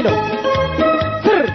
ነው። ስር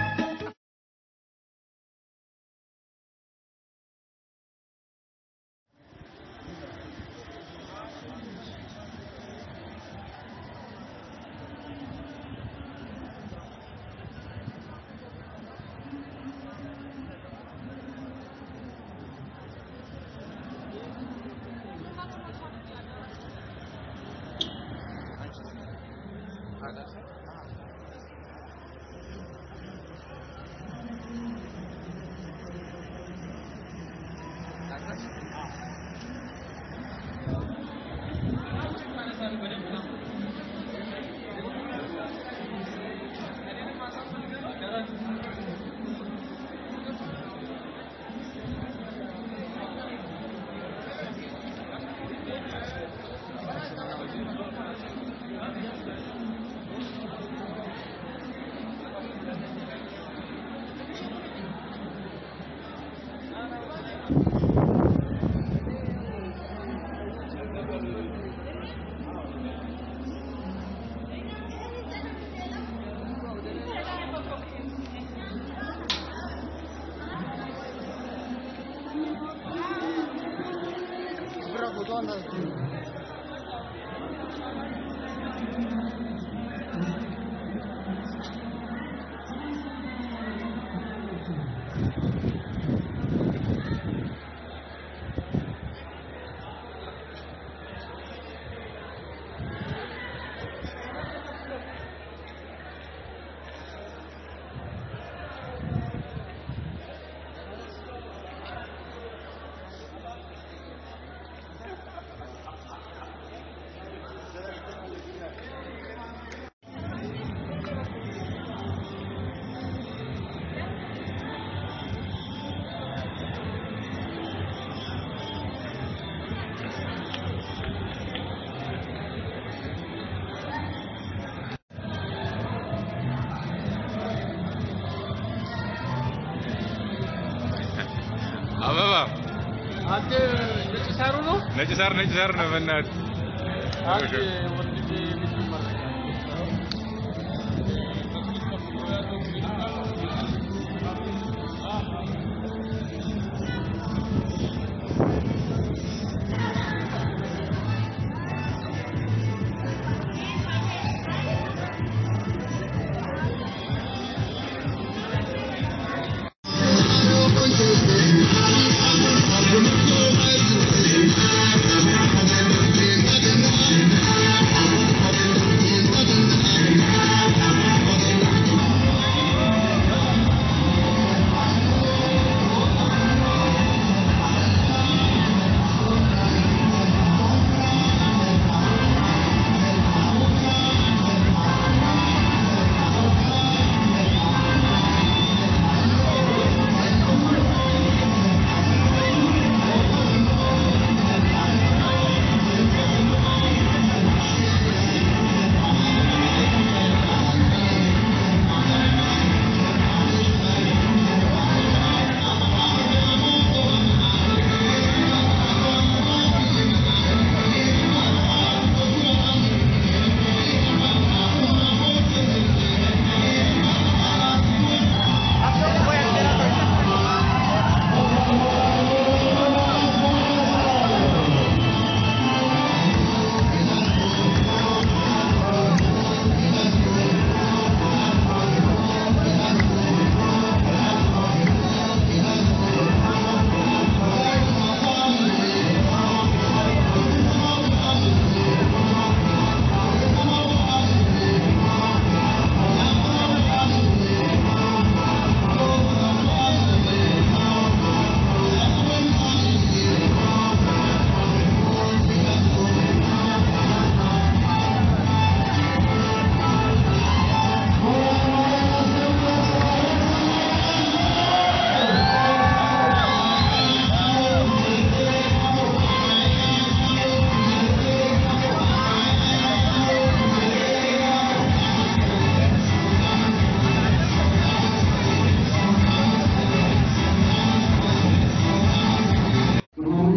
አበባ አንተ ነጭ ሳሩ ነው ነጭ ሳር ነጭ ሳር ነው። በእናትህ አንተ ወንድሜ የምትመረቅ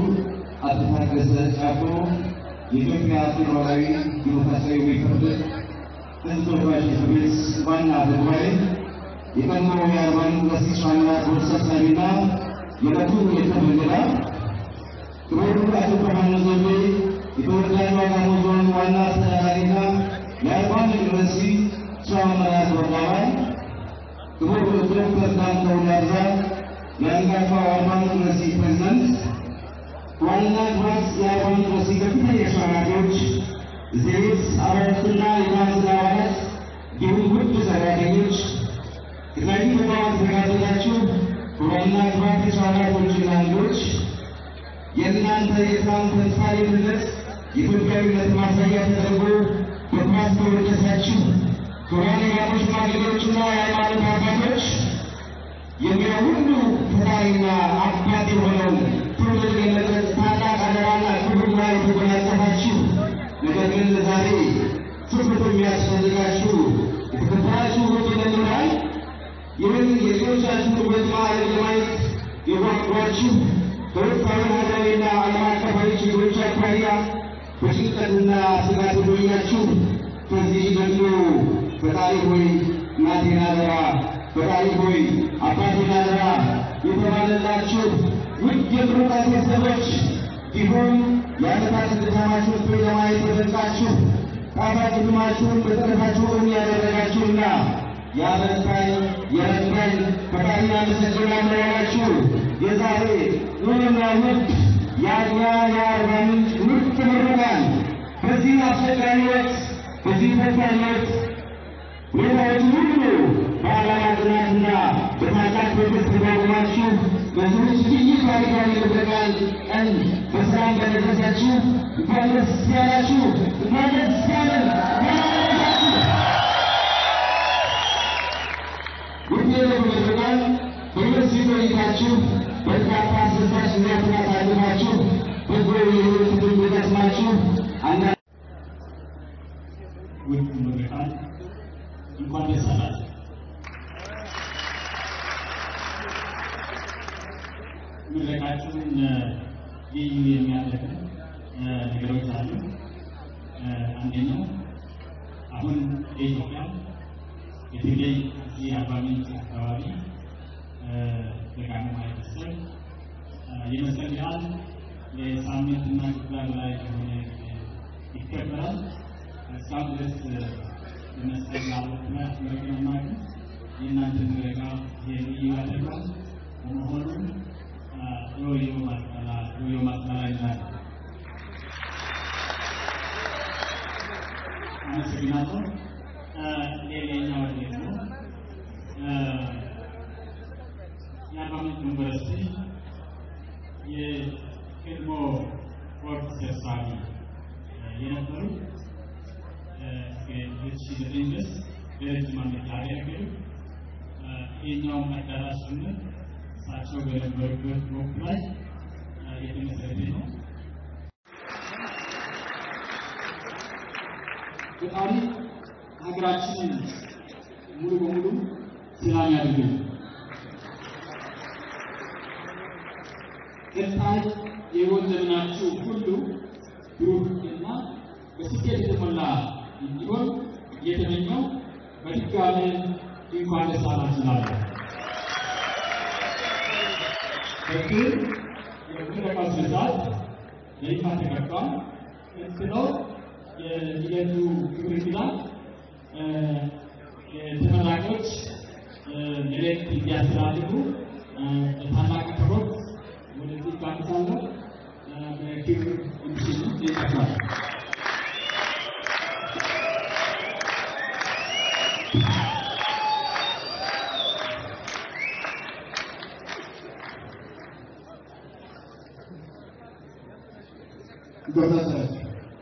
የኢትዮጵያ ፌዴራላዊ ዲሞክራሲያዊ ሪፐብሊክ ህዝብ ተወካዮች ምክር ቤት ዋና አፈ ጉባኤ፣ የቀድሞ የአርባ ምንጭ ዩኒቨርሲቲ ዋና ቦርድ ሰብሳቢና የዕለቱ የክብር እንግዳ ክቡር አቶ ብርሃኑ ዘውዴ የተወዳጁ አጋሞ ዞን ዋና አስተዳዳሪና የአርባ ምንጭ ዩኒቨርሲቲ ስራ አመራር ቦርድ አባል ክቡር ዶክተር ዳምጠው ዳርዛ የአንጋፋው አርባ ምንጭ ዩኒቨርሲቲ ፕሬዝዳንት ዋና ክቡራት የአርባ ምንጭ ዩኒቨርሲቲ ከፍተኛ የስራ ኃላፊዎች፣ እዚህ ቤት አባላትና የካውንስል አባላት እንዲሁም ውድ ሰራተኞች ከተለያዩ ተቋማት የተጋበዛችሁ ክቡራንና ክቡራት የስራ ኃላፊዎችና እንግዶች የእናንተ የትናንት ተምሳሌትነት የኢትዮጵያዊነት ማሳያ ተደርጎ በኩራት ተወደሳችሁ ክቡራን የሀገር ሽማግሌዎችና የሃይማኖት አባቶች የሚለው ሁሉ ፈጣሪና አባት የሆነው ትውልድ የመቅረጽ ታላቅ አደራና ክብርና የተጎናጸፋችሁ ነገር ግን ዛሬ ትኩረት የሚያስፈልጋችሁ የተከበራችሁ ውድ መምህራን ይህን የልጆቻችሁን ውበት ማዕረግ ለማየት የጓጓችሁ በወቅታዊ ሀገራዊና ዓለም አቀፋዊ ችግሮች አኳያ በጭንቀትና ስጋት የቆያችሁ ከዚህ ደግሞ ፈጣሪ ሆይ እናቴን አደራ፣ ፈጣሪ ሆይ አባቴን አደራ የተባለላችሁ ውድ የምሩቃት ቤተሰቦች እንዲሁም የዓመታት ድካማችሁን ፍሬ ለማየት የበቃችሁ ጣፋጭ ሕልማችሁን በጥረታችሁ እውን ያደረጋችሁና ያበረታኝ የረዳኝ ፈጣሪ አመሰግናለሁ ያላችሁ የዛሬ ውብና ውድ የአድዋ የአርባ ምንጭ ምርጥ ምሩቃን በዚህ አስቸጋሪ ወቅት በዚህ ፈታኝ ወቅት ሁኔታዎች ሁሉ በዓላማ ጽናትና በታላቅ ትዕግስት ተቋቁማችሁ በዚህ ልዩ ታሪካዊ ምረቃን ቀን በሰላም በደረሳችሁ እንኳን ደስ ያላችሁ፣ እንኳን ደስ ያለን፣ እንኳን አደረሳችሁ። ውጤቱ ምረቃን በዩኒቨርሲቲ ቆይታችሁ በርካታ አስደሳች ጊዜያትን አሳልፋችሁ በጎ የሕይወት ልምድ ገጥማችሁ አንዳንድ ውድ ምሩቃን እንኳን ደስ አላችሁ። ምረቃችሁን ልዩ የሚያደርግ ነገሮች አሉ። አንደኛው አሁን የኢትዮጵያ በተለይ እዚህ አርባ ምንጭ አካባቢ ደጋሞ ማህበረሰብ የመስቀል በዓል ለሳምንትና ከዛ በላይ የሆነ ይከበራል። እስካሁን ድረስ የመስቀል በዓል ምክንያት ምረቃ ማለት የእናንተን ምረቃ ልዩ ያደርጋል። በመሆኑም ዮዮ ማስቀላ ዮዮ ማስቀላ ይላል። አመሰግናለሁ። ሌላኛው ደግሞ የአርባ ምንጭ ዩኒቨርሲቲ የቀድሞ ቦርድ ሰብሳቢ የነበሩ እስከ ሁለት ሺህ ዘጠኝ ድረስ ለረጅም ዓመት ያገለገሉ ይህኛውም አዳራሽ ጭምር እሳቸው በነበሩበት ወቅት ላይ የተመሰረተ ነው። ፈጣሪ ሀገራችንን ሙሉ በሙሉ ሰላም ያድርግልን። ቀጣይ የሕይወት ዘመናችሁ ሁሉ ብሩህ እና በስኬት የተሞላ እንዲሆን እየተመኘው በድጋሚ እንኳን ደስ አላችሁ እላለሁ። በክብር የምረቃው ስነ ስርዓት ለይፋ ተከፍቷል። ቀጥለው የዕለቱ ክብር እንግዳ ተመራቂዎች መልእክት እንዲያስተላልፉ በታላቅ አክብሮት ወደዚህ ጋብዛለሁ። በክብር እንዲሽሉ ይጠቅማል። ይገባታል።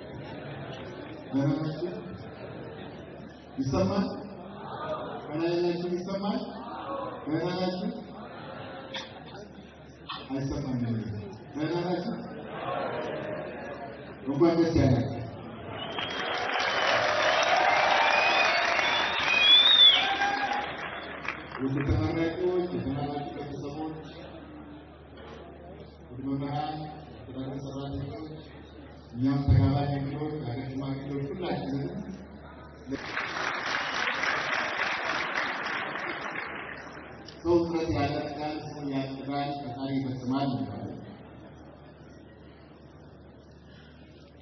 ገናናችሁ ይሰማል። ገናናችሁ ይሰማል። ገናናችሁ አይሰማም። ገናናችሁ እንኳን ደስ ያላችሁ። ውድ ተመራቂዎች፣ የተመራቂ ቤተሰቦች፣ ውድ መምህራን፣ የትምህርት ሰራተኞች እኛም ተጋባዥ እንግዶች፣ የሀገር ሽማግሌዎች ሁላችንም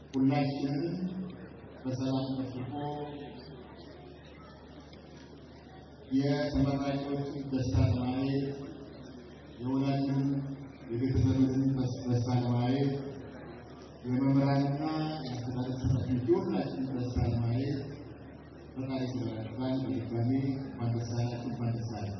ሁላችንም በሰላም ጠብቆ የተመራቂዎችን ደስታ ለማየት የወላጅን የቤተሰብን ደስታ ለማየት የመምህራንና የአስተዳደር ሰራተኞች የሁላችንን ደስታ ለማየት ፈጣሪ ስለረዳን በድጋሚ እንኳን ደስ አላችሁ፣ እንኳን ደስ አለን።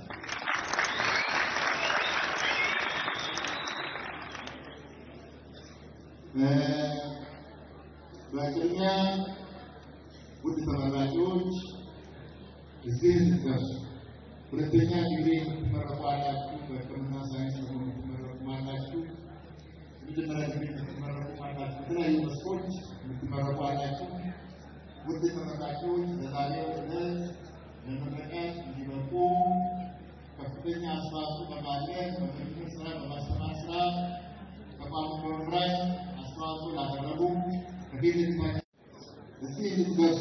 በቅድሚያ ውድ ተመራቂዎች እዚህ እንድትደርሱ ሁለተኛ ዲግሪ የምትመረቁ አላችሁ፣ በሕክምና ሳይንስ ደግሞ የምትመረቁ አላችሁ፣ የመጀመሪያ ዲግሪ የምትመረቁ አላችሁ፣ በተለያዩ መስኮች የምትመረቁ አላችሁ። ውድ ተመራቂዎች ለዛሬው ዕለት ለመረቃት እንዲበቁ ከፍተኛ አስተዋጽኦ በማድረግ በምርምር ስራ በማስተማር ስራ ተቋሙ በመምራት አስተዋጽኦ ላደረጉ ከፊት ለፊታችሁ እዚህ እንድትደርሱ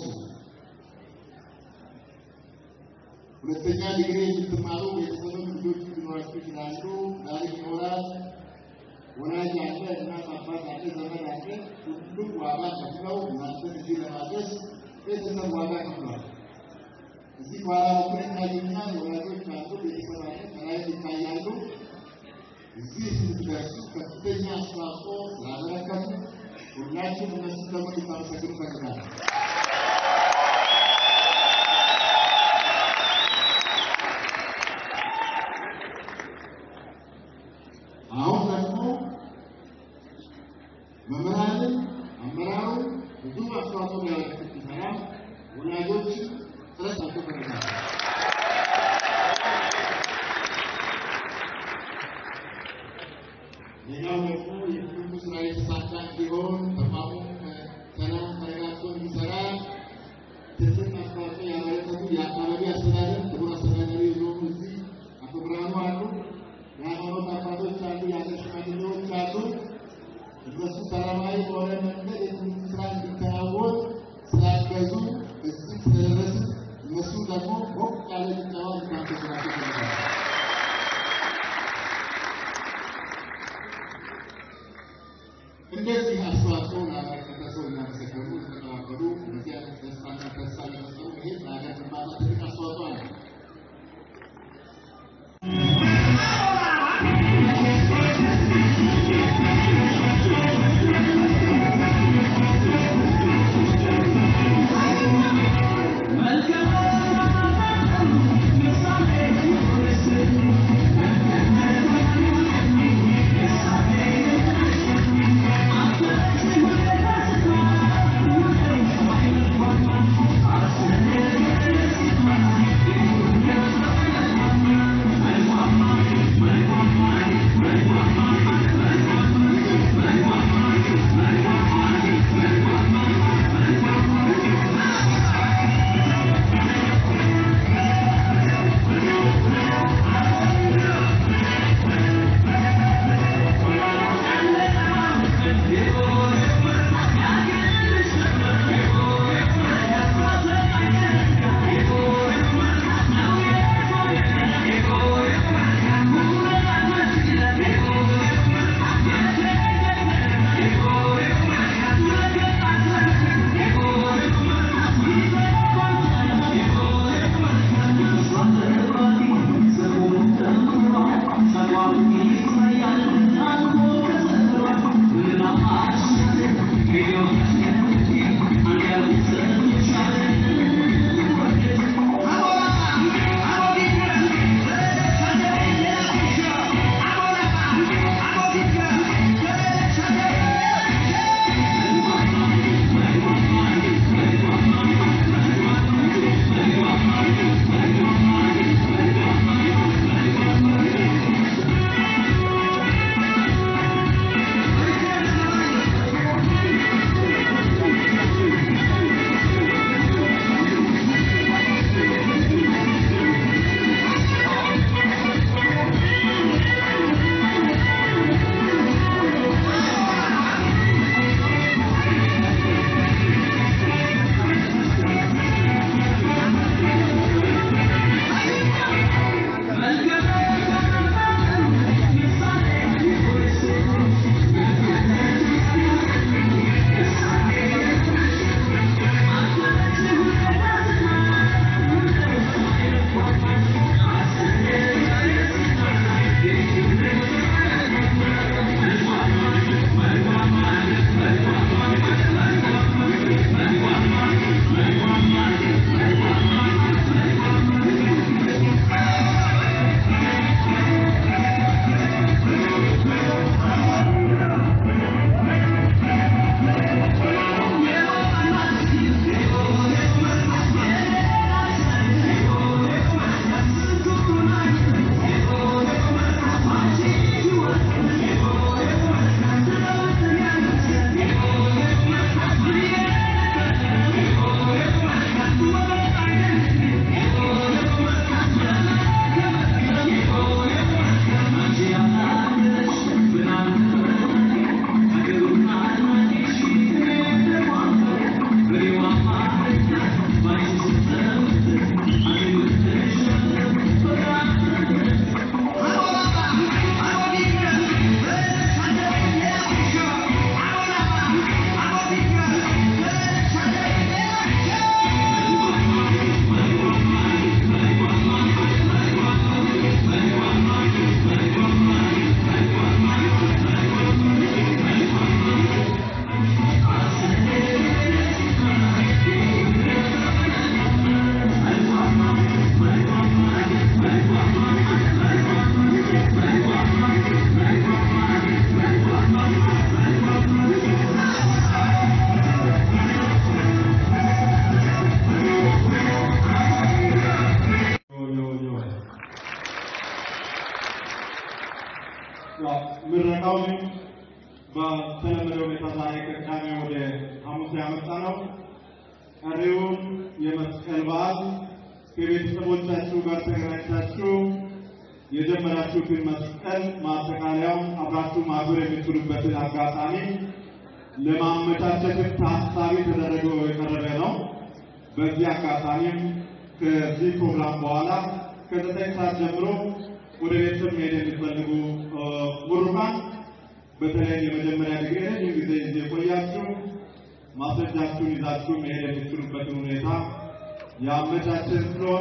ሁለተኛ ዲግሪ የምትማሩ ቤተሰብም ልጆች ሊኖራችሁ ይችላሉ። ዛሬ ይኖራል። ወላጅ አለ፣ እናት አባት አለ፣ ዘመድ አለ። ሁሉም ዋጋ ከፍለው እናንተን እዚህ ለማድረስ ቤተሰብ ዋጋ ከፍሏል። እዚህ በኋላ በኩል ይታዩኛል። ወላጆች አሉ፣ ቤተሰብ አለ፣ ከላይ ይታያሉ። እዚህ ስትደርሱ ከፍተኛ አስተዋጽኦ ስላበረከቱ ሁላችሁም እነሱን ደግሞ ልታመሰግኑ እፈልጋለሁ። አሁን ደግሞ መምህራንን አመራሩ ብዙ አስተዋጽኦ ሊያበረክት ሲሰራ ወላጆችን ጥረት አልተፈረጋል። ሌላው ደግሞ የትምህርቱ ስራ የተሳካ እንዲሆን ተቋሙ ሰላም ተረጋግቶ እንዲሰራ በተለመደው ሁኔታ ዛሬ ከቅዳሜ ወደ ሐሙስ ያመጣ ነው። ቀሪውን የመስቀል በዓል ከቤተሰቦቻችሁ ጋር ተገናኝታችሁ የጀመራችሁትን መስቀል ማጠቃለያውን አብራችሁ ማክበር የምትችሉበትን አጋጣሚ ለማመቻቸት ታሳቢ ተደረገው የቀረበ ነው። በዚህ አጋጣሚም ከዚህ ፕሮግራም በኋላ ከዘጠኝ ሰዓት ጀምሮ ወደ ቤተሰብ መሄድ የሚፈልጉ ምሩቃን በተለይ የመጀመሪያ ዲግሪ ረጅም ጊዜ እዚህ የቆያችሁ ማስረጃችሁን ይዛችሁ መሄድ የምትችሉበትን ሁኔታ ያመቻችን ስለሆነ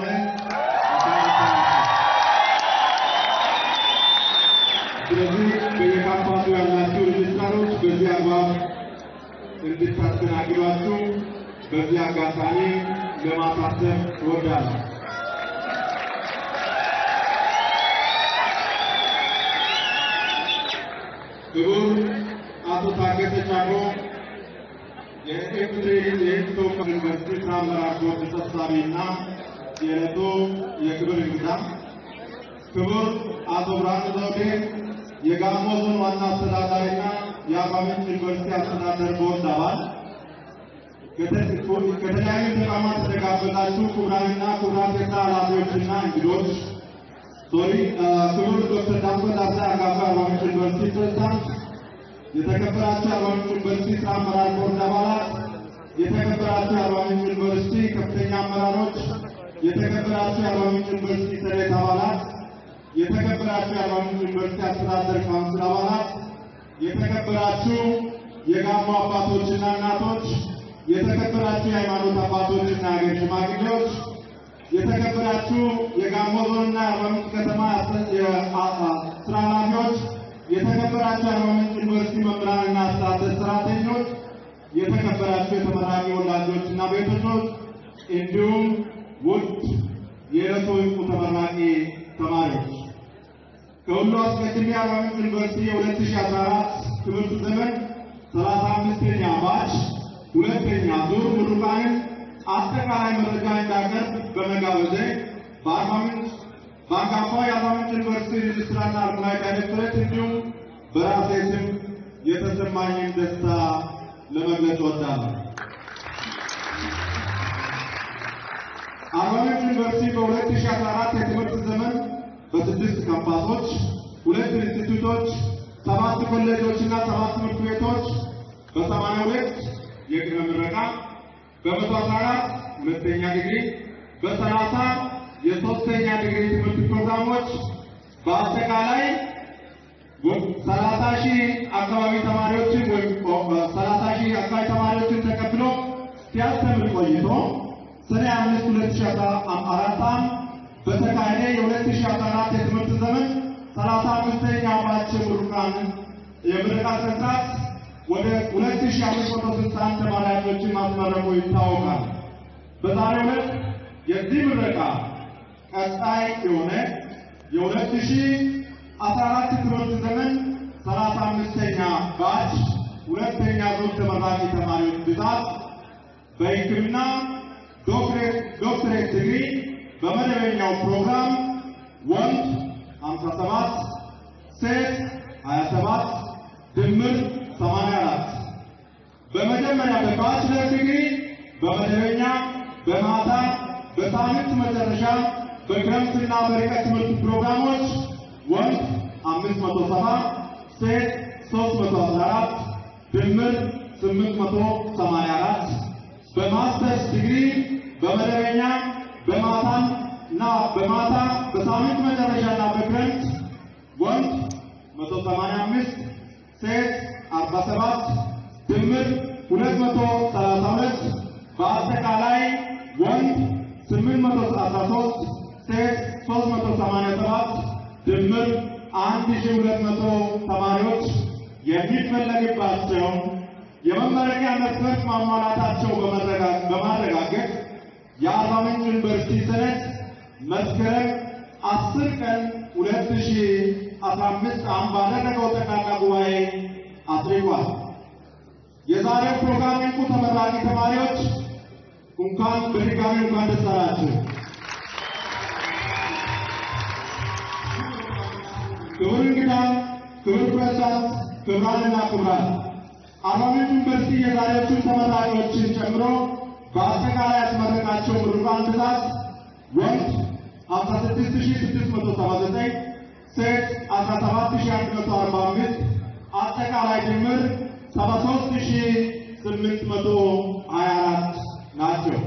ስለዚህ በየካምፓሱ ያላችሁ ሬጅስትራሮች በዚህ አግባብ እንድታስተናግዷችሁ በዚህ አጋጣሚ ለማሳሰብ እወዳለሁ። ክቡር አቶ ታገሰ ጫፎ የኢፌዴሪ የሕዝብ ተወካዮች ዩኒቨርሲቲ ስራ አመራር ቦርድ ሰብሳቢና የዕለቱ የክብር እንግዳ፣ ክቡር አቶ ብርሃኑ ዘውዴ የጋሞ ዞን ዋና አስተዳዳሪና የአርባ ምንጭ ዩኒቨርሲቲ አስተዳደር ቦርድ አባል፣ ከተለያዩ ተቋማት የተጋበዛችሁ ክቡራንና ክቡራት የስራ ኃላፊዎችና እንግዶች፣ ሶሪ ክቡር ዶክተር ዳንጎት አሳ አጋፋ አርባ ምንጭ ዩኒቨርሲቲ ፕሬዝዳንት፣ የተከበራችሁ የአርባ ምንጭ ዩኒቨርሲቲ ስራ አመራር ቦርድ አባላት፣ የተከበራችሁ የአርባ ምንጭ ዩኒቨርሲቲ ከፍተኛ አመራሮች፣ የተከበራችሁ የአርባ ምንጭ ዩኒቨርሲቲ ሰሬት አባላት፣ የተከበራችሁ የአርባ ምንጭ ዩኒቨርሲቲ አስተዳደር ካውንስል አባላት፣ የተከበራችሁ የጋሞ አባቶችና እናቶች፣ የተከበራችሁ የሃይማኖት አባቶችና የሀገር ሽማግሌዎች፣ የተከበራችሁ የጋሞ ዞንና የአርባ ምንጭ ከተማ ስራ ኃላፊዎች፣ የተከበራችሁ የአርባ ምንጭ ዩኒቨርሲቲ መምህራንና አስተዳደር ሰራተኞች፣ የተከበራችሁ የተመራቂ ወላጆችና ቤተሰቦች እንዲሁም ውድ የዕለቱ ዕውቁ ተመራቂ ተማሪዎች ከሁሉ አስቀድሜ የአርባ ምንጭ ዩኒቨርሲቲ የ2014 ትምህርት ዘመን 35ኛ ባች ሁለተኛ ዙር ምሩቃንን አጠቃላይ መረጃ እንዳቀርብ በመጋበዜ በአርባ ምንጭ በአንጋፋው የአርባ ምንጭ ዩኒቨርሲቲ ሬጅስትራርና አልሙናይ ዳይሬክቶሬት እንዲሁም በራሴ ስም የተሰማኝን ደስታ ለመግለጽ እወዳለሁ። አርባ ምንጭ ዩኒቨርሲቲ በ2014 የትምህርት ዘመን በስድስት ካምፓሶች፣ ሁለት ኢንስቲትዩቶች፣ ሰባት ኮሌጆችና ሰባት ትምህርት ቤቶች በሰማንያ ሁለት የቅድመ ምረቃ በመቶ አስራ አራት ሁለተኛ ዲግሪ በሰላሳ የሶስተኛ ዲግሪ ትምህርት ፕሮግራሞች በአጠቃላይ ሰላሳ ሺህ አካባቢ ተማሪዎችን ወይም ሰላሳ ሺህ አካባቢ ተማሪዎችን ተቀብሎ ሲያስተምር ቆይቶ ሰኔ አምስት ሁለት ሺህ አስራ አራት ዓ.ም በተካሄደ የሁለት ሺህ አስራ አራት የትምህርት ዘመን ሰላሳ አምስተኛ ባች ምሩቃን የምረቃ ስነ ስርዓት ወደ ሁለት ሺህ አምስት መቶ ስልሳ አንድ ተማሪዎችን ማስመረቁ ይታወቃል። በዛሬው ዕለት የዚህ ምረቃ ቀጣይ የሆነ የሁለት ሺህ አስራ አራት ትምህርት ዘመን ሰላሳ አምስተኛ ባች ሁለተኛ ዙር ተመራቂ ተማሪዎች ብዛት በሕክምና ዶክትሬት ዲግሪ በመደበኛው ፕሮግራም ወንድ 57 ሴት 27 ድምር 84 በመጀመሪያ በባችለር ዲግሪ በመደበኛ በማታ በሳምንት መጨረሻ በክረምትና በርቀት ትምህርት ፕሮግራሞች ወንድ 570 ሴት 314 ድምር 884 በማስተርስ ዲግሪ በመደበኛ በማታም እና በማታ በሳምንት መጨረሻና በክረምት ወንድ 185 ሴት 47 ድምር 232 በአጠቃላይ ወንድ 813 ሴት 387 ድምር 1200 ተማሪዎች የሚፈለግባቸው የመመረቂያ መስፈርት ማሟላታቸው በማረጋገጥ የአርባ ምንጭ ዩኒቨርሲቲ ሰነድ መስከረም 10 ቀን 2015 ዓ.ም ባደረገው ጠቅላላ ጉባኤ አጽድቋል። የዛሬው ፕሮግራም እንቁ ተመራቂ ተማሪዎች እንኳን በድጋሚ እንኳን ደስ አላችሁ። ክቡር እንግዳ፣ ክቡር ፕሬዝዳንት፣ ክቡራንና ክቡራት አርባ ምንጭ ዩኒቨርሲቲ የዛሬዎቹን ተመራቂዎችን ጨምሮ በአጠቃላይ ያስመረቃቸው ምሩቃን ብዛት ወንድ 56679 ሴት 17145 አጠቃላይ ድምር 73824 ናቸው።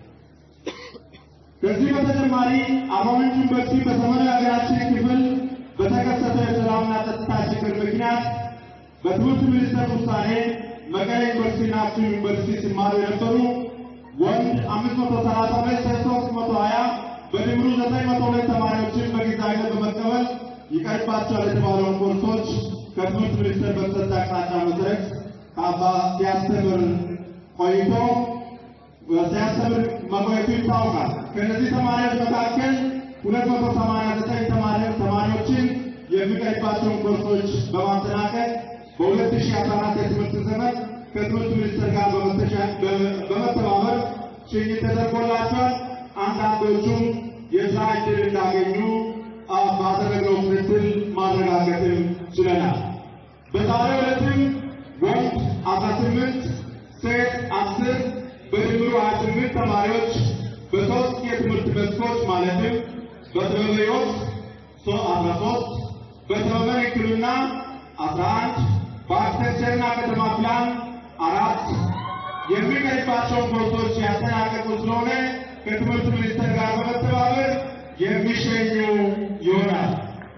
ከዚህ በተጨማሪ አርባ ምንጭ ዩኒቨርሲቲ በሰሜኑ የሀገራችን ክፍል በተከሰተው የሰላምና ጸጥታ ችግር ምክንያት በትምህርት ሚኒስቴር ውሳኔ መቀሌ ዩኒቨርሲቲና አክሱም ዩኒቨርሲቲ ሲማሩ የነበሩ ወንድ 532 ሴት 320 በድምሩ 902 ተማሪዎችን በጊዜያዊነት በመቀበል ይቀርባቸዋል የተባለውን ኮርሶች ከትምህርት ሚኒስቴር በተሰጠ አቅጣጫ መሰረት ከአባ ሲያስተምር ቆይቶ ሲያስተምር መቆየቱ ይታወቃል። ከእነዚህ ተማሪዎች መካከል 289 ተማሪዎችን የሚቀርባቸውን ኮርሶች በማጠናቀቅ በ2014 የትምህርት ዘመን ከትምህርት ሚኒስቴር ጋር በመተባበር ሽኝት ተደርጎላቸዋል። አንዳንዶቹም የስራ ዕድል እንዳገኙ ባደረግነው ክትትል ማረጋገጥም ችለናል። በዛሬው ዕለትም ወንድ 18 ሴት 10 በድምሩ 28 ተማሪዎች በሶስት የትምህርት መስኮች ማለትም በጥበበ ሕይወት 13 በጥበበ ሕክምና 11 በአርክቴክቸርና ከተማ ፕላን አራት የሚቀርባቸውን ኮርሶች ያጠናቀቁ ስለሆነ ከትምህርት ሚኒስቴር ጋር በመተባበር የሚሸኙ ይሆናል።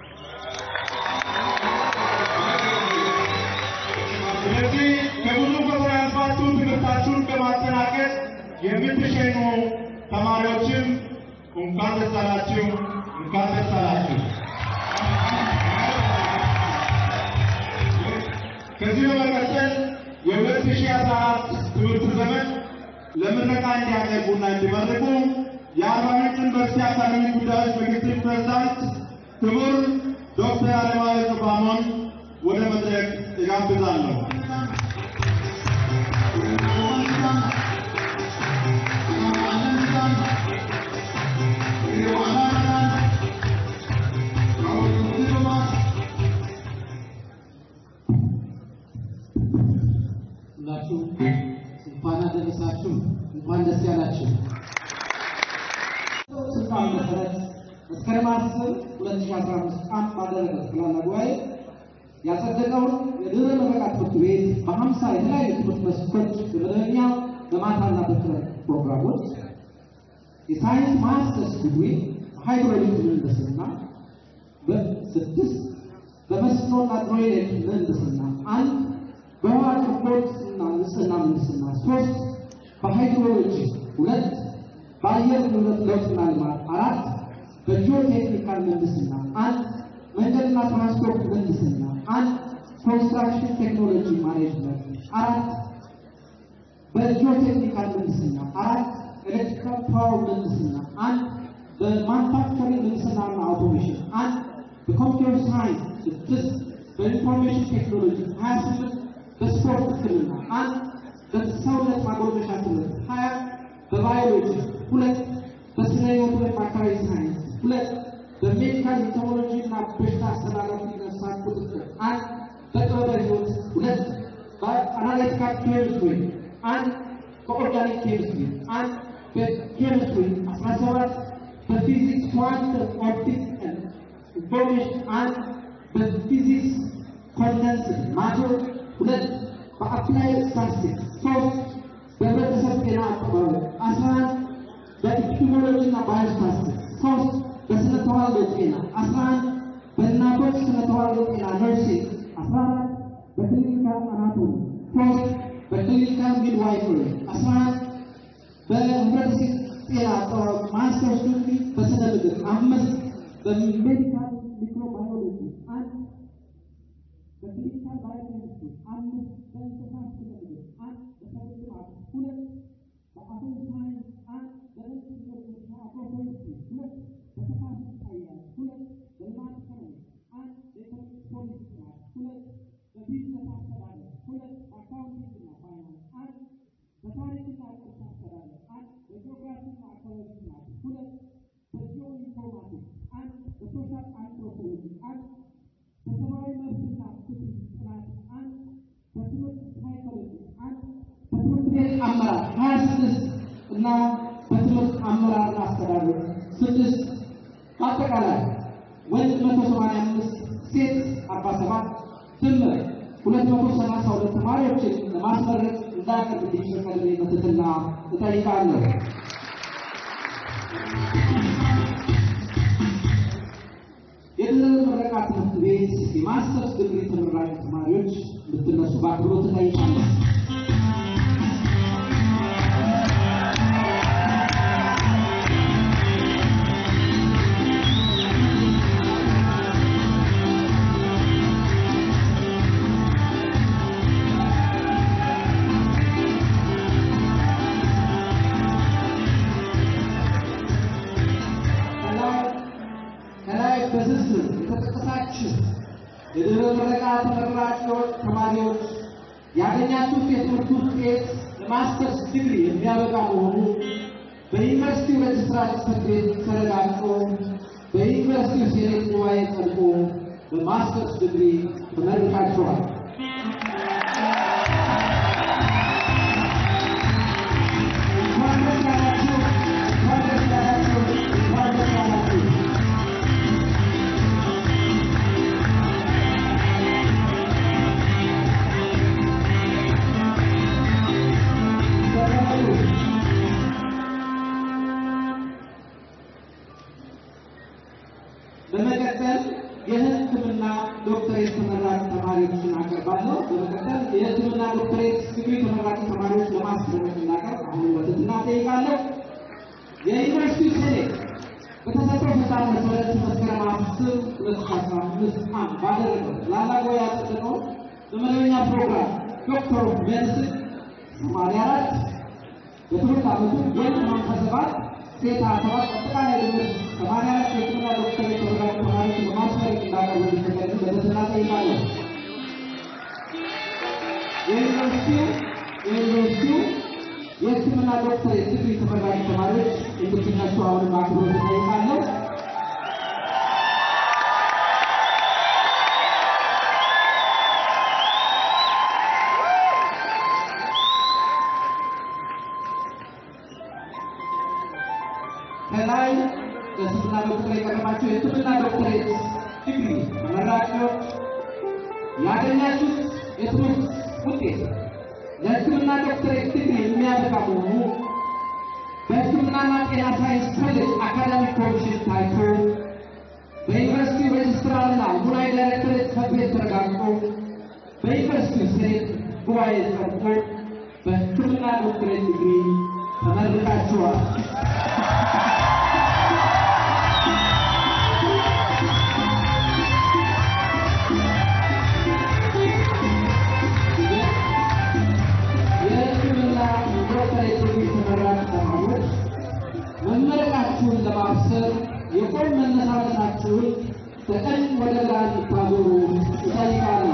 ስለዚህ ከብዙ ፈተና ያልፋችሁ ትምህርታችሁን በማጠናቀቅ የምትሸኙ ተማሪዎችም እንኳን ደስ አላችሁ፣ እንኳን ደስ አላችሁ። ከዚህ በመቀጠል የ2014 ትምህርት ዘመን ለምረቃ እንዲያቀርቡና እንዲመርቁ የአርባ ምንጭ ዩኒቨርሲቲ አካዳሚ ጉዳዮች ምክትል ፕሬዝዳንት ክቡር ዶክተር አለማየሁ ጩፋሞን ወደ መድረክ እጋብዛለሁ። ሁላችሁም እንኳን አደረሳችሁ፣ እንኳን ደስ ያላችሁ። ስልጣን መሰረት መስከረም አስር ሁለት ሺህ አስራ አምስት ቀን ባደረገ ጠቅላላ ጉባኤ ያጸደቀውን የድህረ ምረቃ ትምህርት ቤት በሀምሳ የተለያዩ ትምህርት መስኮች በመደበኛ በማታና በክረምት ፕሮግራሞች የሳይንስ ማስተርስ ዲግሪ በሃይድሮሊክ ምህንድስና በስድስት በመስኖና ድሬኔጅ ምህንድስና አንድ በውሃ አቅርቦት እና ንጽህና ምህንድስና ሶስት በሃይድሮሎጂ ሁለት በአየር ንብረት ለውጥና ልማት አራት በጂኦቴክኒካል ምህንድስና አንድ መንገድና ትራንስፖርት ምህንድስና አንድ ኮንስትራክሽን ቴክኖሎጂ ማኔጅመንት አራት በጂኦቴክኒካል ምህንድስና አራት ኤሌክትሪካል ፓወር ምህንድስና አንድ በማኑፋክቸሪንግ ምህንድስናና አውቶሜሽን አንድ በኮምፒውተር ሳይንስ ስድስት በኢንፎርሜሽን ቴክኖሎጂ ሀያ ስምንት በስፖርት ሕክምና አንድ በሰውነት ማጎልመሻ ትምህርት ሀያ በባዮሎጂ ሁለት በስነ ህይወት ወይም አካባቢ ሳይንስ ሁለት በሜዲካል ሜቶሞሎጂ እና በሽታ አስተላላፊ ነፍሳት ቁጥጥር አንድ በጥበበ ህይወት ሁለት በአናሊቲካል ኬሚስትሪ አንድ በኦርጋኒክ ኬሚስትሪ አንድ በኬሚስትሪ አስራ ሰባት በፊዚክስ ኳንተም ኦፕቲክስ ኢንፎርሜሽን አንድ በፊዚክስ ኮንደንስድ ማተር ሁለት በአፕላይ ስታቲስቲክስ ሶስት በህብረተሰብ ጤና አጠባበቅ አስራ አንድ በኢፒዲሞሎጂ እና ባዮስታቲስቲክስ ሶስት በስነ ተዋልዶ ጤና አስራ አንድ በእናቶች ስነ ተዋልዶ ጤና ነርሲንግ አስራ አራት በክሊኒካል አናቶሚ ሶስት በክሊኒካል ሚድዋይፈሪ አስራ አንድ በህብረተሰብ ጤና አጠባበቅ ማስተርስ ዲግሪ በስነ ምግብ አምስት በሜዲካል ሚክሮባዮሎጂ አንድ በክሊኒካል ባዮኬሚስትሪ አምስት በእንስሳት ስነ ምግብ አንድ በሰብል ልማት ሁለት በአቶም ሳይንስ አንድ በኢንጂነሪንግና አግሮፎረስትሪ ሁለት በተፋሰስ አያያዝ ሁለት በልማት ኢኮኖሚክስ አንድ በኢኮኖሚክስ ፖሊሲ ጥናት ሁለት በቢዝነስ አስተዳደር ሁለት በአካውንቲንግና ፋይናንስ አንድ በታሪክና ቅርስ አስተዳደር አንድ በጂኦግራፊና አካባቢ ጥናት ሁለት በጂኦ ኢንፎርማቲክስ አንድ በሶሻል አንትሮፖሎጂ አንድ በሰብአዊ መብትና ፍትህ ጥናት አንድ በትምህርት ሳይኮሎጂ አመራር ሀያ ስድስት እና በትምህርት አመራርና አስተዳደር ስድስት በአጠቃላይ ወንድ መቶ ሰማንያ አምስት ሴት አርባ ሰባት ድምር ሁለት መቶ ሰላሳ ሁለት ተማሪዎችን ለማስመረቅ እንዳያቀርብ እንዲፈቀድልኝ በትህትና እጠይቃለሁ። የድህረ ምረቃ ትምህርት ቤት የማስተርስ ዲግሪ ተመራቂ ተማሪዎች እንድትነሱ በአክብሮት እጠይቃለሁ። ከላይ ከላይ በዝርዝር የተጠቀሳችሁ የድህረ ምረቃ ተመራቂዎች ተማሪዎች ያገኛችሁት የትምህርት ውጤት ለማስተርስ ዲግሪ የሚያበቃ መሆኑ በዩኒቨርሲቲው ሬጅስትራር ጽሕፈት ቤት ተረጋግጦ በዩኒቨርሲቲው ሴኔት ጉባኤ ጸድቆ በማስተርስ ዲግሪ ተመርቃችኋል። እንኳን ደስ ያላችሁ! እንኳን ደስ ያላችሁ! እንኳን ደስ ያላችሁ! ተቀበሉ። በመቀጠል የሕክምና ዶክተሬት ተመራቂ ተማሪዎችን አቀርባለሁ። በመቀጠል የሕክምና ዶክተሬት ዲግሪ ተመራቂ ተማሪዎች ለማስመረቅ እንዳቀርብ አሁን በትህትና እጠይቃለሁ። የዩኒቨርሲቲ ሴኔት በተሰጠው ስልጣን መሰረት መስከረም አስር ሁለት ሺህ አስራ አምስት ዓም ባደረገው ጠቅላላ ጉባኤ ያጸደቀው በመደበኛ ፕሮግራም ዶክተር ኦፍ ሜዲሲን ሰማንያ አራት በትምህርት ዓመቱ ወንድ ሃምሳ ሰባት ሴት ሀያ ሰባት አጠቃላይ ድምር ሰማንያ አራት የሕክምና ዶክተሬት ተመራቂ ተማሪዎች ለማስመረቅ እንዳቀርቡ እንዲፈቀድልኝ በትህትና እጠይቃለሁ። የዩኒቨርሲቲው የዩኒቨርሲቲው የሕክምና ዶክተሬት ዲግሪ ተመራቂ ተማሪዎች እንድትነሱ አሁንም በአክብሮት እጠይቃለሁ። ከላይ በሕክምና ዶክተር የቀረባቸው የሕክምና ዶክተሬት ዲግሪ ተመራቂዎች ያገኛችሁት የትምህርት ውጤት ለሕክምና ዶክተሬት ዲግሪ የሚያበቃ መሆኑ በሕክምናና ጤና ሳይንስ ኮሌጅ አካዳሚክ ኮሚሽን ታይቶ በዩኒቨርሲቲ ሬጅስትራርና ሙናይ ዳይሬክተሬት ጽሕፈት ቤት ተረጋግጦ በዩኒቨርሲቲ ሴኔት ጉባኤ ጸድቆ በሕክምና ዶክተሬት ዲግሪ ተመርቃችኋል። የሕክምና ዶክተሬት ዲግሪ ተመራቂ ተማሪዎች መመረቃችሁን ለማብሰር የቆም መነሳነሳችሁን ከቀኝ ወደ ግራ እንድታዞሩ እጠይቃለሁ።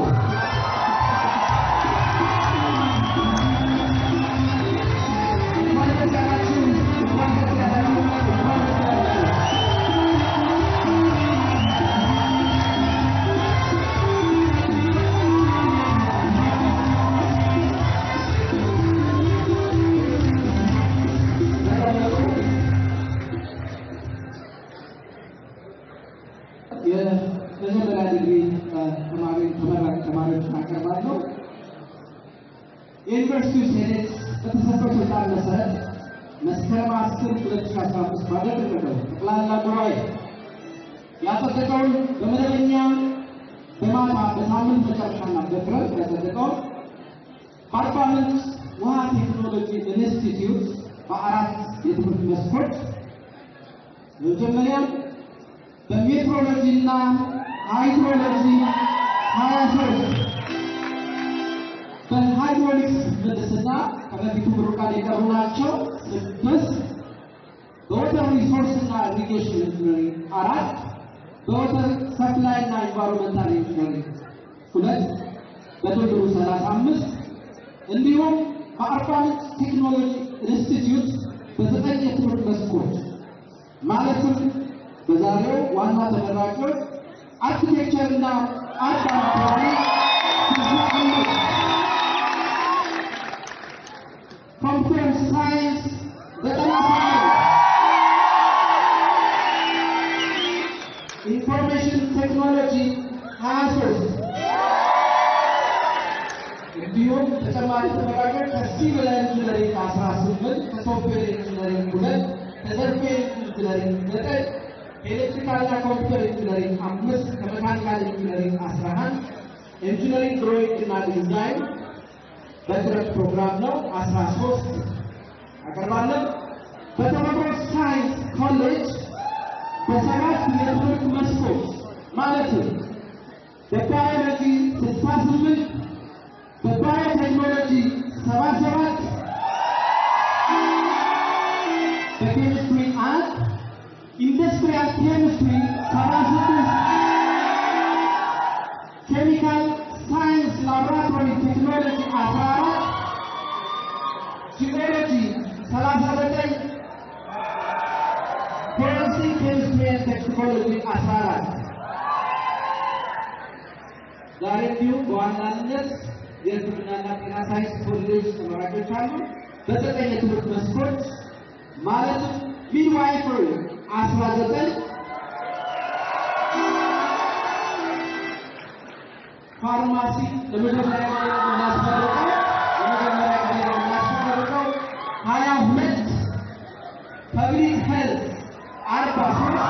እንኳን ደስ ያላችሁ! እንኳን ደስ ያላችሁ! እንኳን ደስ ያላችሁ! የመጀመሪያ ዲግሪ ተማሪ ተመራቂ ተማሪዎችን አቀርባለሁ። የዩኒቨርሲቲው ሴኔት በተሰጠው ስልጣን መሰረት መስከረም አስር ሁለት ሺህ አስራ አምስት ባደረገው ጠቅላላ ጉባኤ ያጸደቀውን በመደበኛ በማታ በሳምንት መጨረሻና በክረምት ያጸደቀውን በአርባ ምንጭ ውሃ ቴክኖሎጂ ኢንስቲትዩት በአራት የትምህርት መስኮች በመጀመሪያ በሜትሮሎጂ እና ሃይድሮሎጂ ሀያ ሶስት በሃይድሮሊክስ ምህንድስና ከበፊቱ ምሩቃን የቀሩ ናቸው ስድስት በወተር ሪሶርስ እና ኢሪጌሽን ኢንጂነሪንግ አራት በወተር ሰፕላይ እና ኢንቫይሮንመንታል ኢንጂነሪንግ ሁለት በድምሩ ሰላሳ አምስት እንዲሁም በአርባ ምንጭ ቴክኖሎጂ ኢንስቲትዩት በዘጠኝ የትምህርት መስኮች ማለትም በዛሬው ዋና ተመራቂዎች አርኪቴክቸር እና አርት አካባቢ ኮምፒውተር ሳይንስ ዘጠና ኢንፎርሜሽን ቴክኖሎጂ ሀያ ሶስት እንዲሁም ተጨማሪ ተመራቂዎች ከሲቪል ኢንጂነሪንግ አስራ ስምንት ከሶፍትዌር ኢንጂነሪንግ ሁለት ከሶፍትዌር ኢንጂነሪንግ ዘጠኝ ከኤሌክትሪካልና ኮምፒውተር ኢንጂነሪንግ አምስት ከመካኒካል ኢንጂነሪንግ አስራ አንድ ኢንጂነሪንግ ድሮይንግ እና ዲዛይን በትረት ፕሮግራም ነው አስራ ሶስት አቀርባለን። በተፈጥሮ ሳይንስ ኮሌጅ በሰባት የትምህርት መስኮች ማለትም በባዮሎጂ ስልሳ ስምንት በባዮቴክኖሎጂ ሰባ ሰባት በኬሚስትሪ አንድ ኢንዱስትሪያል ኬሚስትሪ ሰባ ስድስት ኬሚካል ሳይንስ ላቦራቶሪ ቴክኖሎጂ አስራ አራት ጂኦሎጂ ሰላሳ ዘጠኝ ፎረንሲክ ኬሚስትሪ ኤንድ ቴክኖሎጂ አስራ አራት ዛሬ እንዲሁም በዋናነት የሕክምናና ጤና ሳይንስ ኮሌጆች ተመራቂዎች አሉ። በዘጠኝ የትምህርት መስኮች ማለትም ሚድዋይፈሪ አስራ ዘጠኝ ፋርማሲ ለመጀመሪያ ጊዜ የምናስመርቀው ለመጀመሪያ ጊዜ የምናስመርቀው ሀያ ሁለት ፐብሊክ ሄልት አርባ ሶስት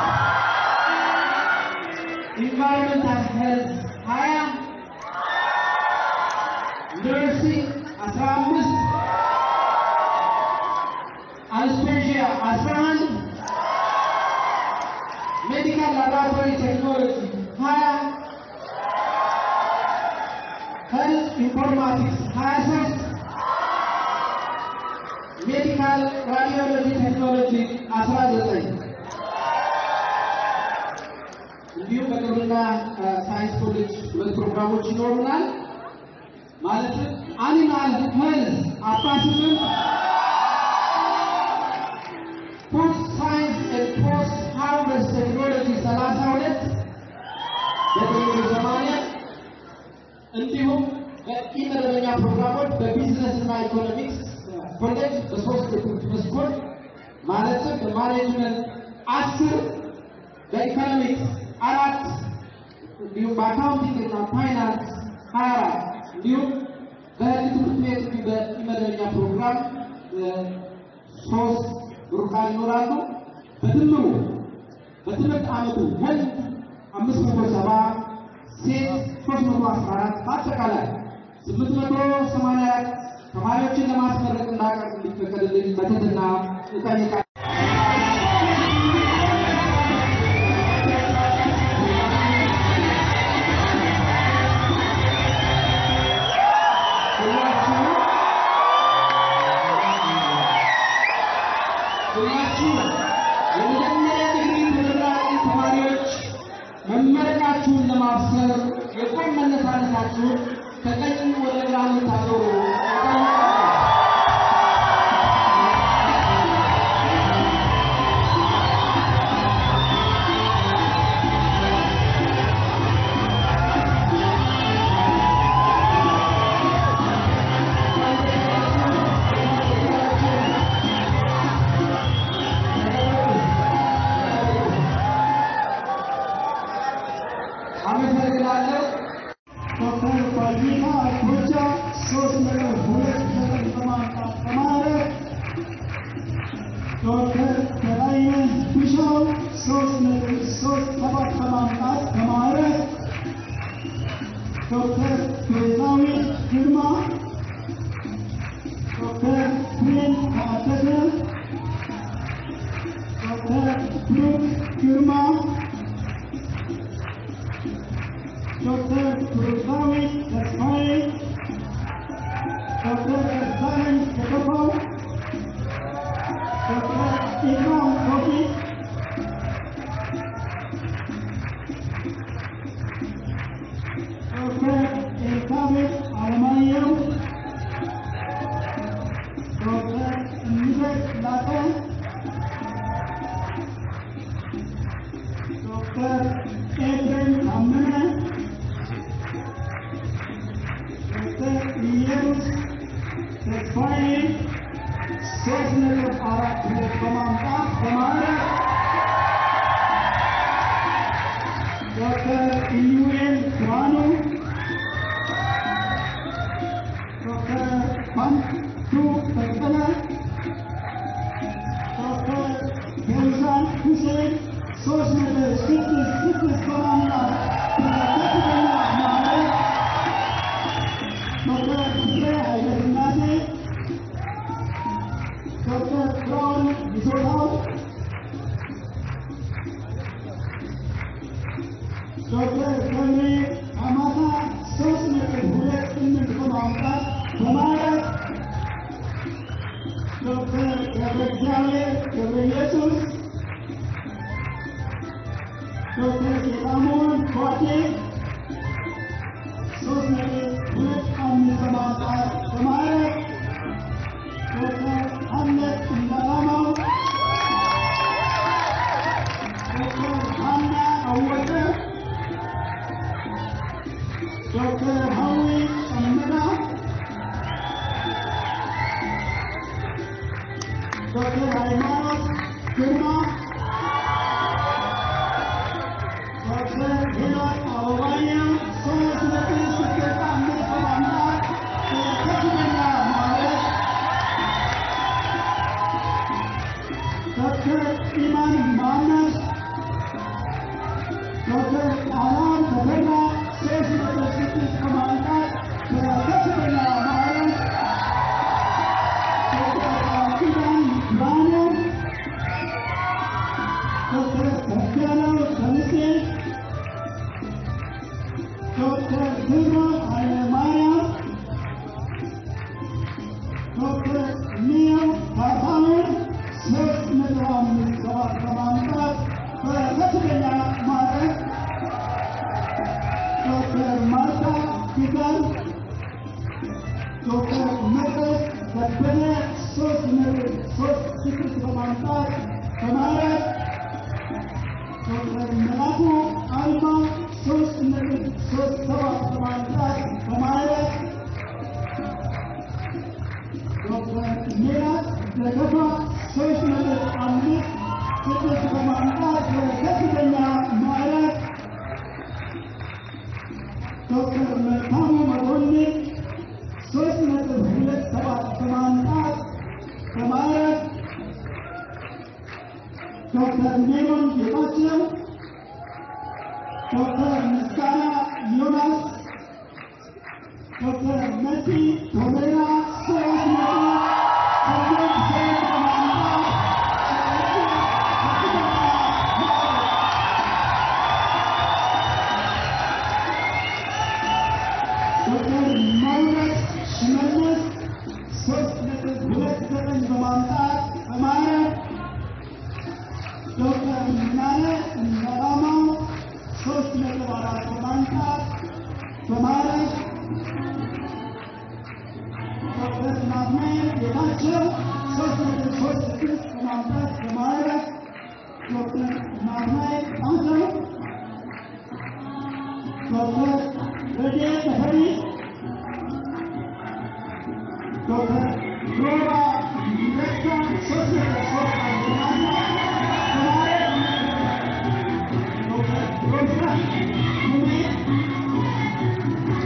ኢንቫይሮንመንታል ሄልት ሀያ ነርሲንግ አስራ አምስት አንስቴዥያ አስራ አንድ ሜዲካል ላቦራቶሪ ቴክኖሎጂ ሀያ ሄልት ኢንፎርማቲክስ ሀያ ሶስት ሜዲካል ራዲዮሎጂ ቴክኖሎጂ አስራ ዘጠኝ እንዲሁም በግብርና ሳይንስ ኮሌጅ ሁለት ፕሮግራሞች ይኖሩናል። ማለትም አኒማል ሄልዝ አስራ ስምንት ፉድ ሳይንስ ኤንድ ፖስት ሃርቨስት ቴክኖሎጂ ሰላሳ ሁለት በጥቅሉ ሰማንያ እንዲሁም በኢመደበኛ ፕሮግራሞች በቢዝነስ እና ኢኮኖሚክስ ኮሌጅ በሶስት የትምህርት መስኮች ማለትም በማኔጅመንት አስር በኢኮኖሚክስ አራት እንዲሁም በአካውንቲንግ እና ፋይናንስ ሀያ አራት እንዲሁም በህግ ትምህርት ቤት በኢመደበኛ ፕሮግራም ሶስት ምሩቃን ይኖራሉ። በድምሩ በትምህርት ዓመቱ ወንድ አምስት መቶ ሰባ ሴት ሶስት መቶ አስራ አራት በአጠቃላይ ስምንት መቶ ሰማንያ አራት ተማሪዎችን ለማስመረቅ እንዳቀርብ እንዲፈቀድልኝ በትህትና እጠይቃለሁ። ሁላችሁ የመጀመሪያ ዲግሪ ተመራቂ ተማሪዎች መመረቃችሁን ለማብሰር የቆም መነሳነታችሁን ከቀኝ ወደ ግራ የምታዞሩ እጠይቃለሁ። አመሰግናለሁ። ዶክተር ባልዲና ጎቻ ሶስት ነጥብ ሁለት ዘጠኝ በማምጣት ተማረ። ዶክተር በላይነህ ቢሻው ሶስት ነጥብ ሶስት ሰባት በማምጣት ተማረ። ዶክተር ቤዛዊት ግርማ፣ ዶክተር ፍሬን ታደሰ፣ ዶክተር ብሩክ ግርማ ዶክተር ብሩክታዊት ተስፋዬ፣ ዶክተር ደሳለኝ ተከፋው፣ ዶክተር ኢክራም ቶፊቅ፣ ዶክተር ኤልሳቤጥ አለማየሁ፣ ዶክተር እምዘር ሁለት በማምጣት በማዕረግ ዶክተር ኢዩኤል ብርሃኑ ዶክተር ባንቱ በቀለ ዶክተር ፌውዛን ሁሴን ሶስት ነጥብ ስድስት ስድስት በማምጣት በከፍተኛ ማዕረግ ዶክተር ፍቅሬ ኃይለሥላሴ ዶክተር ብርሃኑ ይዞታው ዶክተር ገብሬ አማታ ሶስት ነጥብ ሁለት ስምንት በማምጣት በማዕረግ ዶክተር ገብረ እግዚአብሔር ገብረ ኢየሱስ ዶክተር ጌታሞን ኳቴ ሶስት ነጥብ ሁለት አምስት በማምጣት በማዕረግ ዶክተር አምነት እንዳላማው ዶክተር ሀና አወቀ ዶክተር ሀዊ ጨመዳ ዶክተር ሃይማኖት ግርማ ዶክተር ሄኖክ አበባያ ሶስት ነጥብ ስድስት አምስት በማምጣት በከፍተኛ ማዕረግ ዶክተር ኢማን መሐመድ ዶክተር አላም ተፈራ ሶስት ነጥብ ስድስት በማምጣት በከፍተኛ ማዕረግ ዶክተር ቃልኪዳን ብርሃኑ ዶክተር ተከለው ደምሴ ዶክተር ክብሮም ኃይለማርያም ዶክተር ኒዮ ካሳሁን ሶስት ነጥብ አምስት ሰባት በማምጣት በከፍተኛ ማዕረግ ዶክተር ማርታ ፊጋል ዶክተር መቅደስ ከበደ ሶስት ነጥብ ሶስት ስድስት በማምጣት በማዕረግ ዶክተር መላኩ አልማ ሶስት ነጥብ ሶስት ሰባት በማምጣት በማዕረግ ዶክተር ሜላት ደገፋ ሶስት ነጥብ አምስት ስድስት በማምጣት በከፍተኛ ማዕረግ ዶክተር መልካሙ መኮንን ሶስት ነጥብ ሁለት ሰባት በማምጣት በማዕረግ ዶክተር ሜሮን ጌታቸው ዶክተር ምስጋና ዮናስ ዶክተር መሲ ቶሌራ ሶስት ነጥብ ስምንት ሶስት በማምጣት ከፍተኛ ማዕረግ ዶክተር መውረድ ሽመልስ ሶስት ነጥብ ሁለት ዘጠኝ በማምጣት በማዕረግ ዶክተር ምናለ እንደራማው ሶስት ነጥብ አራት በማምጣት በማዕረግ ዶክተር ናትናኤል ጌታቸው ሶስት ነጥብ ሶስት ስድስት በማምጣት በማዕረግ ዶክተር ናትናኤል ጣሰው ዶክተር ረድኤት ተፈሪ ዶክተር ሮባ ረታ ሶስት ነጥብ ሶስት አንድ በማምጣት በማዕረግ ዶክተር ሮብና ሙሜ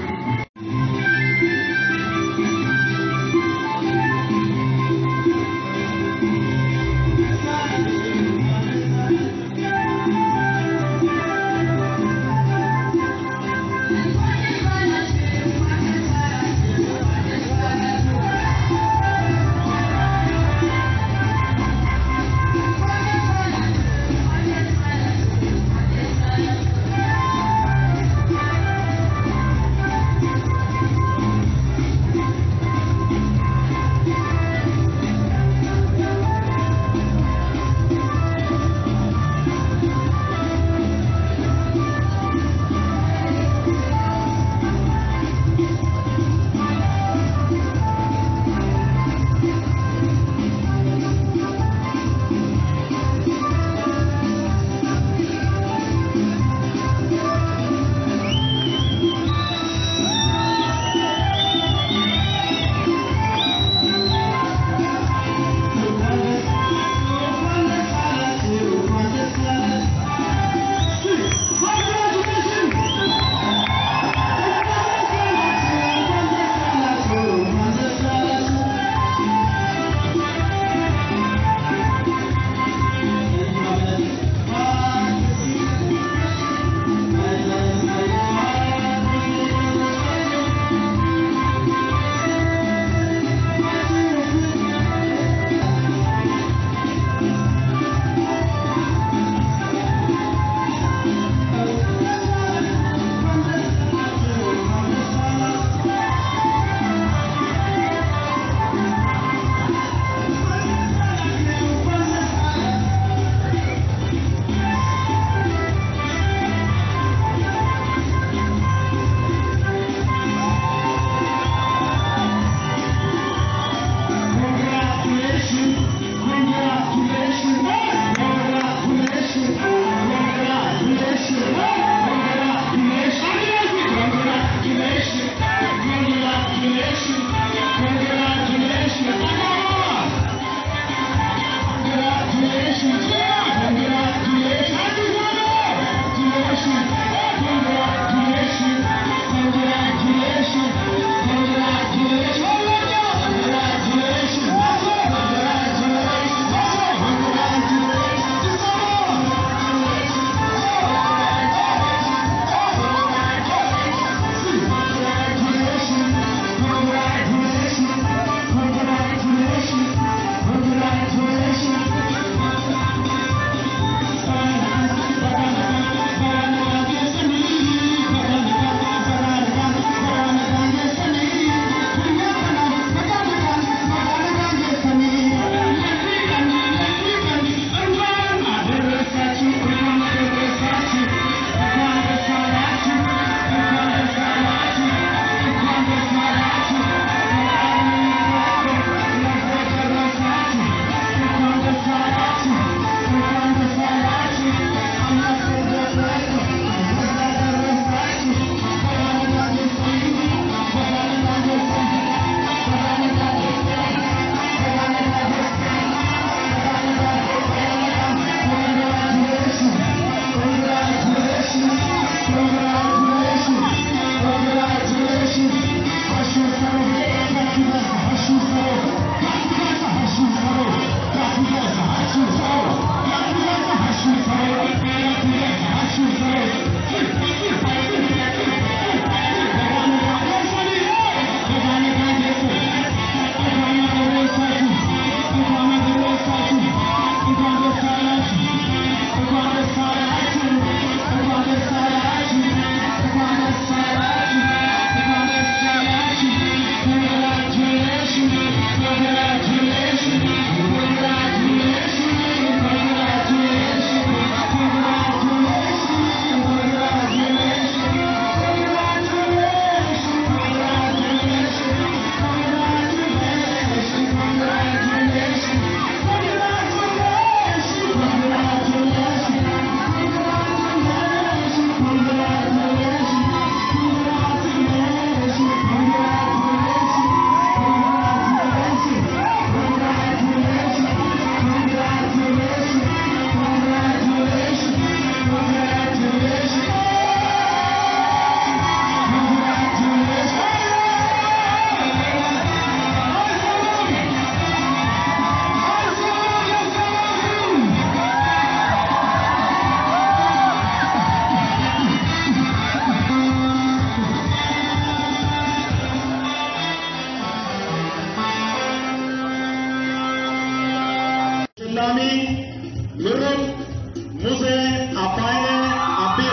ተሸላሚ ምሩቅ ሙሴ አባይነ አቢዮ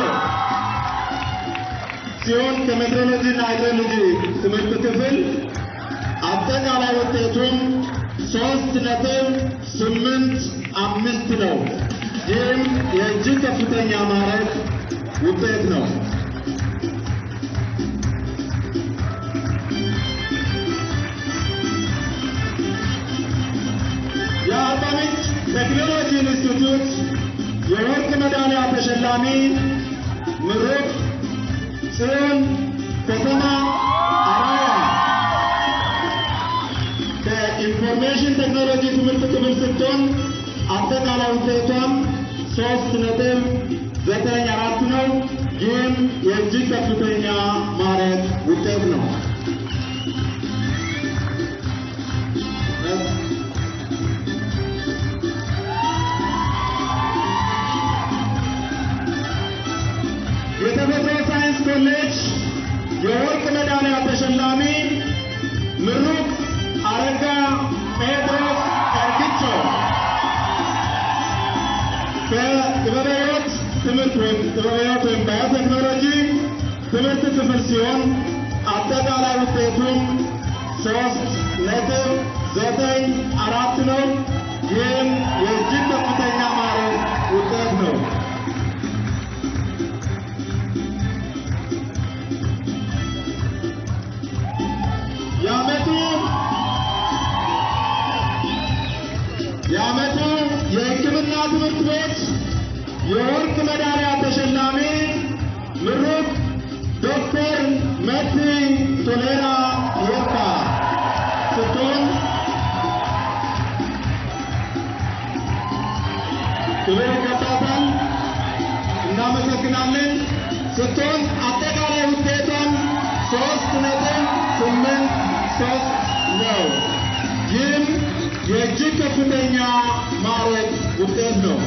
ሲሆን ከሜትሮሎጂ እና ሃይድሮሎጂ ትምህርት ክፍል አጠቃላይ ውጤቱም ሶስት ነጥብ ስምንት አምስት ነው። ይህም የእጅግ ከፍተኛ ማዕረግ ውጤት ነው። የአርባ ምንጭ ቴክኖሎጂ ኢንስቲትዩት የወርቅ ሜዳሊያ ተሸላሚ ምሩቅ ጽዮን ከተማ አራያ ከኢንፎርሜሽን ቴክኖሎጂ ትምህርት ክፍል ስትሆን አጠቃላይ ውጤቷም ሶስት ነጥብ ዘጠኝ አራት ነው። ይህም የእጅግ ከፍተኛ ማዕረግ ውጤት ነው። የተፈጥሮ ሳይንስ ኮሌጅ የወርቅ ሜዳሊያ ተሸላሚ ምሩቅ አረጋ ጴጥሮስ ኤርግቾ ከጥበበ ሕይወት ትምህርት ወይም ጥበበ ሕይወት ወይም ባዮቴክኖሎጂ ትምህርት ክፍል ሲሆን አጠቃላይ ውጤቱም ሶስት ነጥብ ዘጠኝ አራት ነው። ይህም የእጅግ ከፍተኛ ማዕረግ ውጤት ነው። የዓመቱ የዓመቱ የሕክምና ትምህርት ቤት የወርቅ ሜዳሊያ ተሸላሚ ምሩቅ ዶክተር መቲ ቶሌራ የርካ ስትሆን ክብር ይገባታል። እናመሰግናለን። ስትሆን አጠቃላይ ውጤቷን ሶስት ነጥብ ስምንት ሶስት ነው። ይህም የእጅግ ከፍተኛ ማዕረግ ውጤት ነው።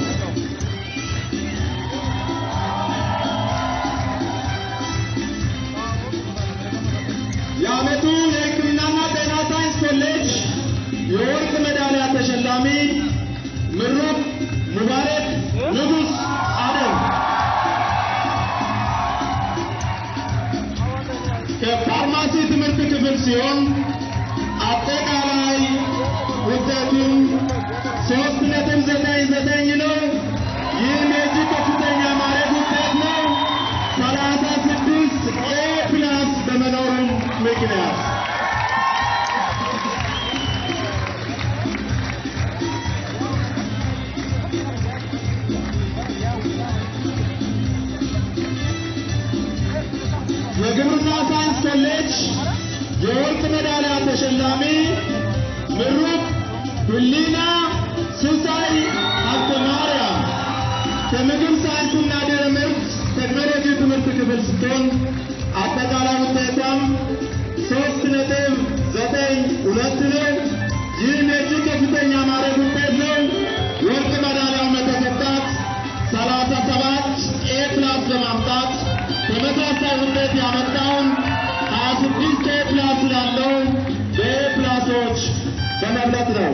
የዓመቱ የሕክምናና ጤና ሳይንስ ኮሌጅ የወርቅ ሜዳሊያ ተሸላሚ ምሩቅ ሙባረክ ንጉስ አደም ከፋርማሲ ትምህርት ክፍል ሲሆን አጠቃላይ ውጤቱም ሶስት ነጥብ ዘጠኝ ዘጠኝ ነው። ይህም የእጅግ ከፍተኛ ማዕረግ ውጤት ነው። ሰላሳ ስድስት ኤ ፕላስ በመኖሩም ምክንያት የግብርና ሳይንስ ኮሌጅ የወርቅ ሜዳሊያ ተሸላሚ ምሩቅ ህሊና ሲሳይ ሀብተ ማርያም ከምግብ ሳይንስና ድህረ ምርት ቴክኖሎጂ ትምህርት ክፍል ስትሆን አጠቃላይ ውጤቷም ሶስት ነጥብ ዘጠኝ ሁለት ነው። ይህም የእጅግ ከፍተኛ ማዕረግ ውጤት ነው። ወርቅ ሜዳሊያውን የተሰጣት ሰላሳ ሰባት ኤ ፕላስ በማምጣት ተመሳሳይ ውጤት ያመጣውን ሀያ ስድስት ኤ ፕላስ ስላለው በኤ ፕላሶች በመብለጥ ነው።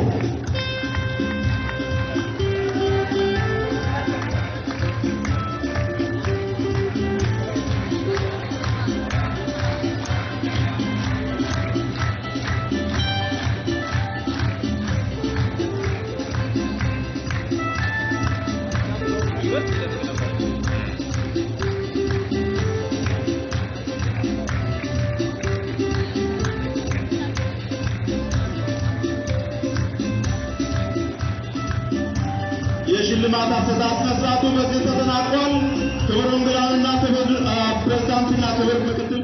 የሽልማት አሰጣጥ መስራቱ በዚህ ተጠናቋል። ክቡር እንግዳውና ክቡር ፕሬዝዳንትና ክቡር ምክትል